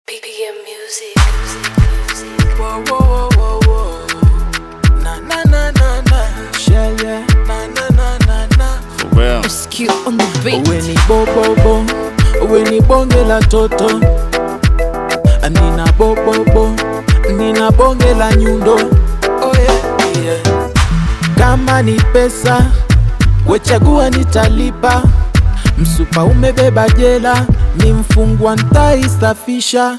BPM music. music, music. Whoa, whoa, whoa, whoa, whoa. Na, na, na, na, na. Yeah, yeah. Na, na, na, na, na. For real. SQ on the beat. Uwe ni bobobo, uwe ni bonge la toto, nina bobobo, nina bonge la nyundo. Oh yeah, yeah. Kama ni pesa, wechagua nitalipa. Msupa umebeba jela, ni mfungwa ntaisafisha.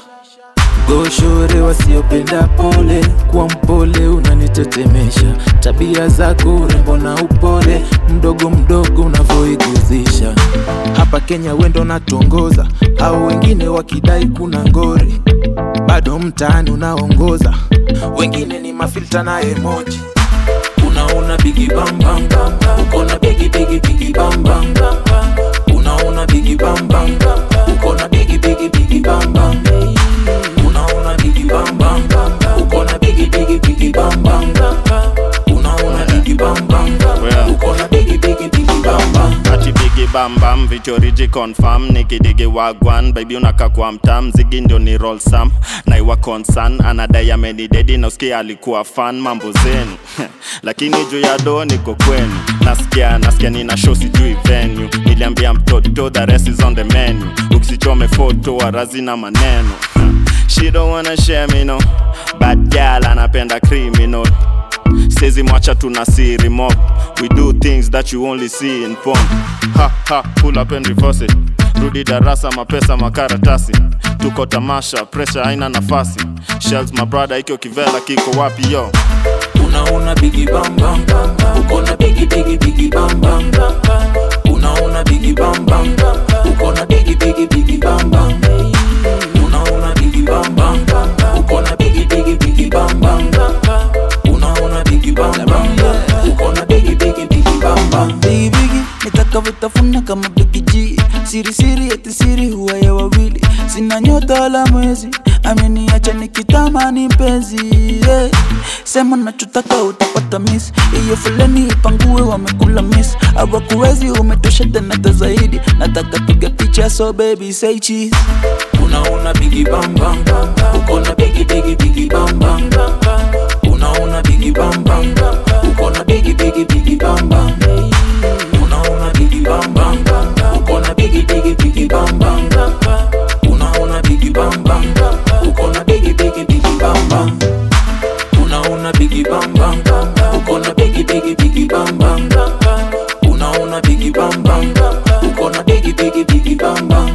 Goshore wasiopenda pole, kuwa mpole unanitetemesha. Tabia zako urembo na upole, mdogo mdogo unavyoiguzisha. Hapa Kenya wendo natongoza, au wengine wakidai kuna ngori, bado mtaani unaongoza, wengine ni mafilta na emoji. Unaona bigi bam bam bam, uko na bigi bigi bigi bam bam bam. Unaona bigi bam bam, uko na bigi bigi bigi bam bam. Unaona bigi bam bam, uko na bigi bigi bigi bam bam. Unaona bigi bam bam, Well. uko na bigi bigi bigi bam bam. ati bigi bambam vichoriji confirm nikidigi wagwan baby unaka kwa mtam zigi ndio ni roll sam naiwa concern anadai amenidedi na usikia alikuwa fan mambo zenu lakini juu ya do niko kwenu nasikia nasikia nina show sijui venue niliambia mtoto the rest is on the menu ukisichome foto warazi na maneno she don't wanna share me no bad girl anapenda criminal Sezi mwacha tuna siri mob We do things that you only see in porn Ha ha, pull up and reverse it Rudi darasa mapesa makaratasi Tuko tamasha, pressure haina nafasi Shells my brother ikyo kivela kiko wapi yo Unaona bigi bam bam, uko na bigi bigi bigi bam bam. Unaona bigi bam bam, uko na bigi bigi bigi bam bam. Unaona bigi bam bam, uko na bigi bigi bigi bam bam. Unaona bigi bam bam, uko na bigi bigi bigi bam bam. Bigi bigi nitakavyotafuna kama Big G siri siri eti siri huwa ya wawili sina nyota wala mwezi ameniacha nikitamani mpenzi yeah. sema nachotaka utapata miss hiyo foleni ipangue wamekula miss awakuwezi umetosha tena hata zaidi nataka piga picha so baby say cheese Unaona bigi bam bam, uko na bigi bigi bigi bam bam. Unaona bigi bam bam, uko na bigi bigi bigi bam bam. Unaona bigi bam bam, uko na bigi bigi bigi bam bam. Unaona bigi bam bam, uko na bigi bigi bigi bam bam. Unaona bigi bam bam, uko na bigi bigi bigi bam bam. Unaona bigi bam bam, uko na bigi bigi bigi bam bam.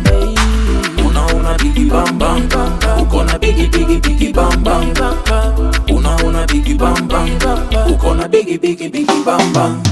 Unaona bigi bam bam, uko na bigi bigi bigi bam bam. Unaona bigi bam bam, uko na bigi bigi bigi bam bam.